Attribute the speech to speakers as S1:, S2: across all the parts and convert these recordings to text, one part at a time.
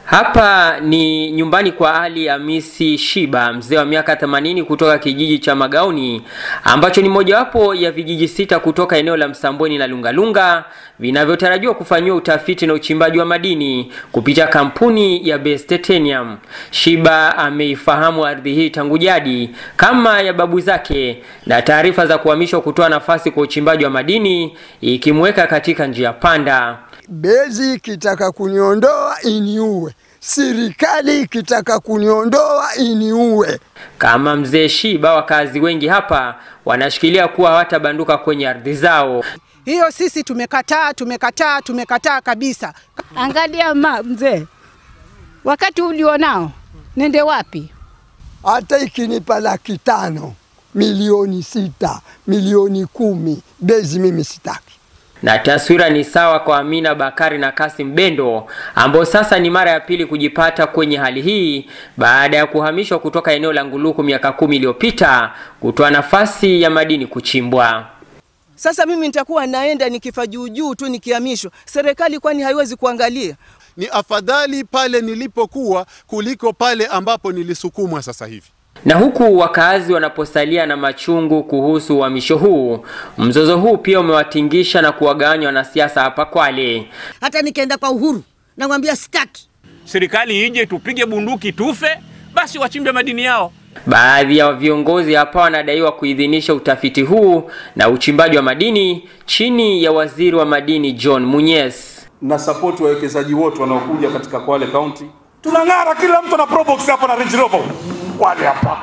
S1: Hapa ni nyumbani kwa Ali Hamisi Shiba, mzee wa miaka 80 kutoka kijiji cha Magaoni ambacho ni mojawapo ya vijiji sita kutoka eneo la Msambweni na Lungalunga vinavyotarajiwa kufanyiwa utafiti na uchimbaji wa madini kupitia kampuni ya Base Titanium. Shiba ameifahamu ardhi hii tangu jadi kama ya babu zake, na taarifa za kuhamishwa kutoa nafasi kwa uchimbaji wa madini ikimweka katika njia panda.
S2: Bezi ikitaka kuniondoa iniue, serikali ikitaka kuniondoa iniue.
S1: Kama mzee Shiba, wakazi wengi hapa wanashikilia kuwa hawatabanduka kwenye ardhi zao.
S3: Hiyo sisi tumekataa, tumekataa, tumekataa kabisa.
S4: Angalia ma mzee, wakati ulionao nende wapi?
S2: Hata ikinipa laki tano, milioni sita, milioni kumi, Bezi mimi sitaki.
S1: Na taswira ni sawa kwa Amina Bakari na Kasim Bendo ambao sasa ni mara ya pili kujipata kwenye hali hii baada ya kuhamishwa kutoka eneo la Nguluku miaka kumi iliyopita kutoa nafasi ya madini kuchimbwa.
S5: Sasa mimi nitakuwa naenda nikifa juu juu tu nikihamishwa, serikali kwani haiwezi kuangalia?
S6: Ni afadhali pale nilipokuwa kuliko pale ambapo nilisukumwa sasa hivi.
S1: Na huku wakaazi wanaposalia na machungu kuhusu uhamisho huu, mzozo huu pia umewatingisha na kuwagawanya wanasiasa hapa Kwale.
S7: Hata nikienda kwa Uhuru namwambia sitaki.
S8: Serikali ije tupige bunduki tufe, basi wachimbe madini yao.
S1: Baadhi ya viongozi hapa wanadaiwa kuidhinisha utafiti huu na uchimbaji wa madini chini ya waziri wa madini John Munyes.
S9: na support wawekezaji wote wanaokuja katika Kwale County. Tunang'ara, kila mtu na probox hapa na Range Rover Kwale hapa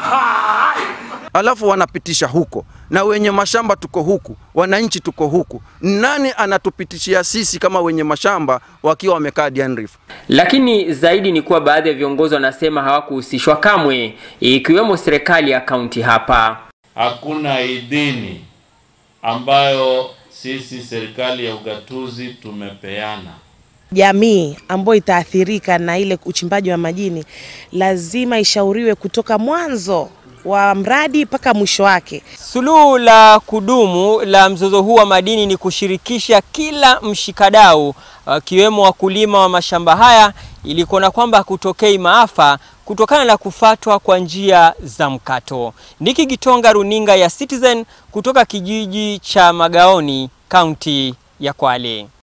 S10: alafu wanapitisha huko na wenye mashamba tuko huku, wananchi tuko huku. Nani anatupitishia sisi kama wenye mashamba wakiwa wamekaa Diani Reef?
S1: Lakini zaidi ni kuwa baadhi ya viongozi wanasema hawakuhusishwa kamwe, ikiwemo serikali ya kaunti hapa.
S11: Hakuna idhini ambayo sisi serikali ya ugatuzi tumepeana.
S12: Jamii ambayo itaathirika na ile uchimbaji wa madini lazima ishauriwe kutoka mwanzo wa mradi mpaka mwisho wake.
S1: Suluhu la kudumu la mzozo huu wa madini ni kushirikisha kila mshikadau akiwemo wakulima wa mashamba haya ili kuona kwamba hakutokei maafa kutokana na kufatwa kwa njia za mkato. Niki Gitonga, runinga ya Citizen kutoka kijiji cha Magaoni, kaunti ya Kwale.